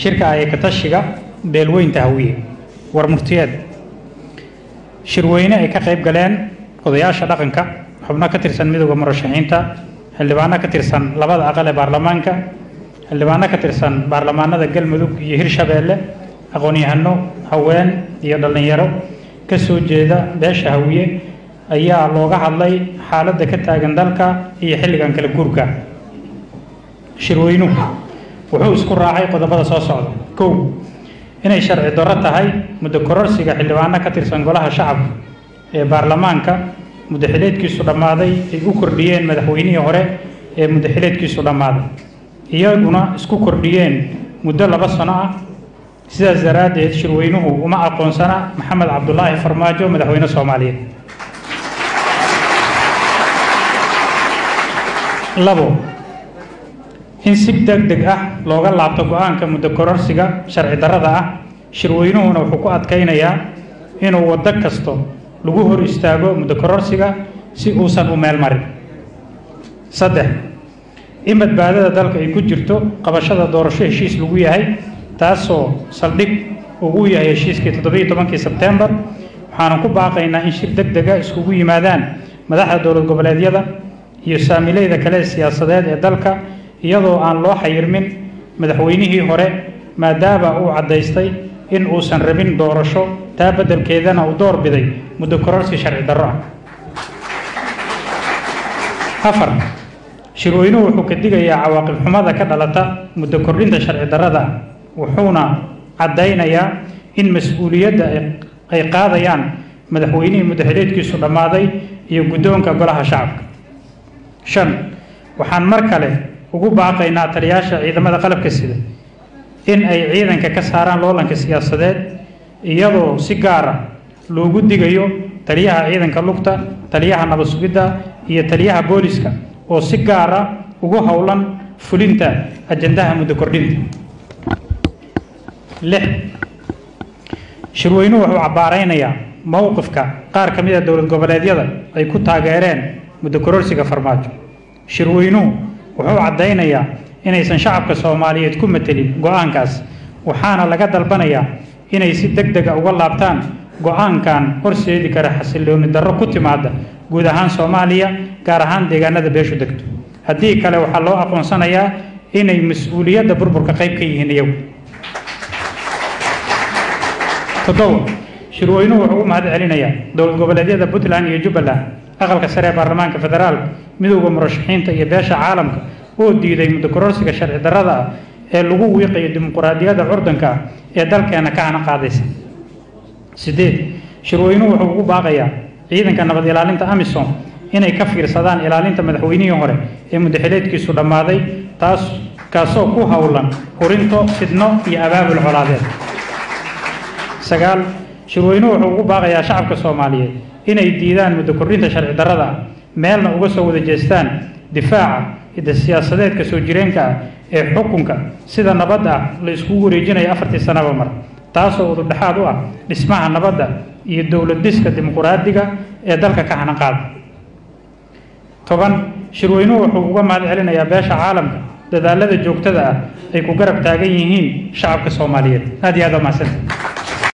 shirka ayakatashiga beelweynta hawiye war murtiyeed shirweyne ay ka qayb galeen odayaasha dhaqanka xubno ka tirsan midooda murashaxiinta xildhibaano ka tirsan labada aqal ee baarlamaanka xildhibaano ka tirsan baarlamaanada galmudug iyo hirshabeelle aqoon-yahano haween iyo dhallinyaro ka soo jeeda beesha hawiye ayaa looga hadlay xaaladda ka taagan dalka iyo xilligan kala guurka shirweynuhu wuxuu isku raacay qodobada soo socda kow inay sharci darro tahay muddo kororsiga xildhibaano ka tirsan golaha shacabka ee baarlamaanka muddaxileedkiisu dhammaaday ay u kordhiyeen madaxweynihii hore ee muddaxileedkiisu dhammaaday iyaguna isku kordhiyeen muddo laba sano ah sidaas daraaddeed shirweynuhu uma aqoonsana maxamed cabdulaahi farmaajo madaxweyne soomaaliyeed labo in si deg deg ah looga laabto go-aanka muddo kororsiga sharci darrada ah shirweynuhuna wuxuu ku adkaynayaa inuu waddo kasto lagu hor istaago muddo kororsiga si uusan u meel marin saddex in badbaadada dalka ay ku jirto qabashada doorasho heshiis lagu yahay taasoo saldhig ugu yahay heshiiskii toddobiiyo tobankii sebtembar waxaanan ku baaqaynaa in shir deg dega iskugu yimaadaan madaxda dowlad goboleedyada iyo saamileyda kale siyaasadeed ee dalka iyadoo aan loo xayirmin madaxweynihii hore maadaama uu caddaystay in uusan rabin doorasho taa beddelkeedana uu door biday muddo kororsi sharci darro ah afar shirweynuhu wuxuu ka digayaa cawaaqib xumada ka dhalata muddo kordhinta sharci darrada ah wuxuuna caddaynayaa in mas-uuliyadda ay qaadayaan madaxweynihii muddaxileedkiisu dhammaaday iyo guddoonka golaha shacabka shan waxaan mar kale ugu baaqaynaa taliyaasha ciidamada qalabka sida in ay ciidanka ka saaraan loolanka siyaasadeed iyadoo si gaara loogu digayo taliyaha ciidanka lugta taliyaha nabad sugidda iyo taliyaha booliska oo si gaara ugu howlan fulinta ajandaha muddo kordhinta lix shirweynuhu wuxuu cabbaaraynayaa mowqifka qaar ka mid a dowlad goboleedyada ay ku taageereen muddo kororsiga farmaajo shirweynuhu wuxuu caddaynayaa inaysan shacabka soomaaliyeed ku matelin go-aankaas waxaana laga dalbanayaa inay si deg dega uga laabtaan go-aankan horseedi kara xasilooni darro ku timaada guud ahaan soomaaliya gaar ahaan deegaanada beeshu degto haddii kale waxaa loo aqoonsanayaa inay mas-uuliyadda burburka qayb ka yihiin iyagu toddoba shirweynuhu wuxuu u mahad celinayaa dowlad goboleedyada puntland iyo jubbaland aqalka sare ee baarlamaanka federaalka midowda murashaxiinta iyo beesha caalamka oo diiday muddo kororsiga sharci darrada ah ee lagu wiiqayo dimuquraadiyadda curdanka ah ee dalkeena ka hana qaadaysa sideed shirweynuhu wuxuu ugu baaqayaa ciidanka nabad ilaalinta amisom inay ka fiirsadaan ilaalinta madaxweynihii hore ee muddaxileedkiisu dhammaaday taas kaasoo ku howlan hurinto fidno iyo abaabul colaadeed sagaal shirweynuhu wuxuu ugu baaqayaa shacabka soomaaliyeed inay diidaan muddo kordhinta sharci darrada ah meelna uga soo wada jeestaan difaaca ida siyaasadeedka soo jireenka ah ee xukunka sida nabadda ah la iskugu wareejinayo afartii sanaba mar taasoo ududhexaad u ah dhismaha nabadda iyo dowlad dhiska dimuquraadiga ee dalka ka hanan qaada toban shirweynuhu wuxuu uga mahad celinayaa beesha caalamka dadaalada joogtada ah ay ku garab taagan yihiin shacabka soomaaliyeed aad iyo aad waa mahadsantahay